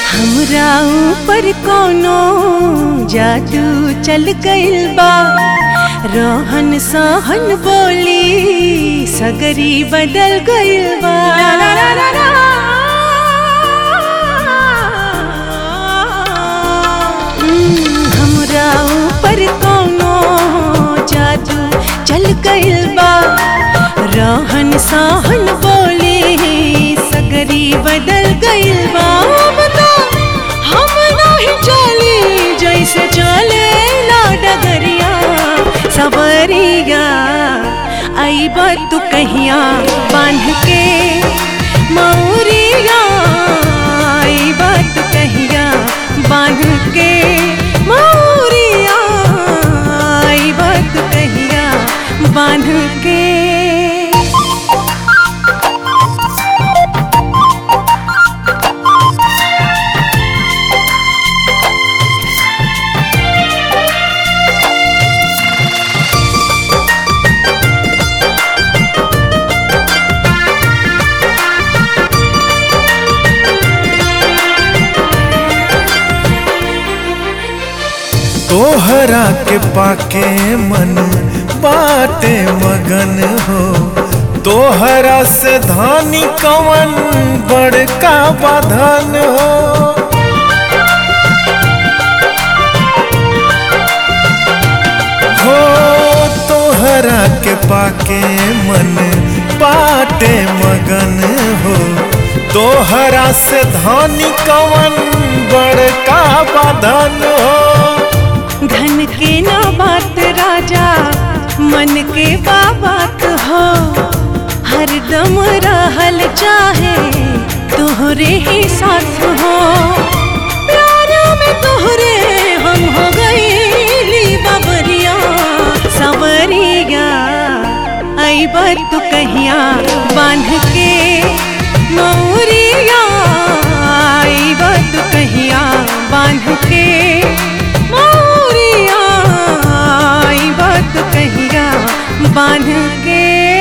हमरा ऊपर कोनो जादू चल गइल बा रहन सहन बोली सगरी बदल गइल बा हम्म, हमरा ऊपर कोनो जादू चल गइल बा रहन सहन बोली सगरी बदल गइल बा बता हम नहीं चली जैसे चले ला डगरिया सवरिया आई तू कहिया बांध के मौरिया आई तू कहिया बांध के मौरिया आई तू कहिया बांध के तोहरा के पाके मन बाटे मगन हो तोहरा से धानी कवन बड़का बाधन हो हो तोहरा के पाके मन बाटे मगन हो तोहरा से धानी कवन बड़का बाधन हो धन के ना बात राजा मन के बात हो हरदम रहल चाहे तोहरे ही साथ हो प्यार में तोहरे हम हो गईली बाबरिया सवरिया आई तू कहिया बांध के मौरिया आई तू कहिया बांध के मौरिया आई तू कहिया बांध के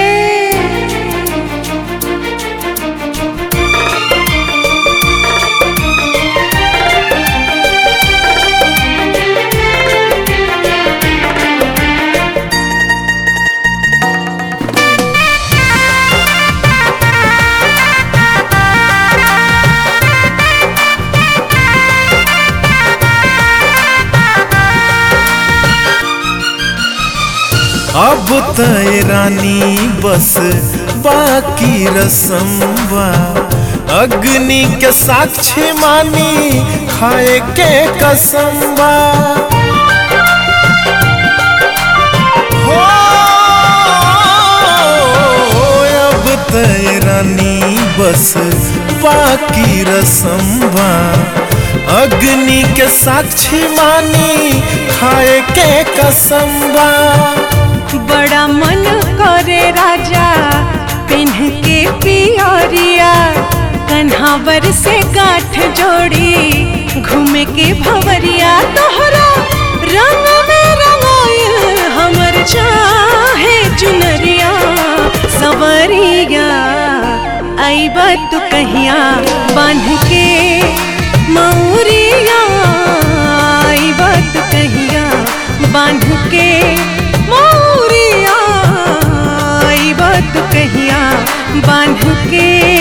अब तय रानी बस बाकी रसम बा अग्नि के साक्षी मानी खाए के कसम बा हो अब तय रानी बस बाकी रसम बा अग्नि के साक्षी मानी खाए के कसम बा बड़ा मन करे राजा पिन्ह के पियरिया कन्हावर से गांठ जोड़ी घूमे के भवरिया तोहरा रंग में रंगाइल हमर चाहे चुनरिया सवरिया आई तू कहिया बांध के मौरिया आई तू कहिया बांध के मौरिया आई तू कहिया बांध के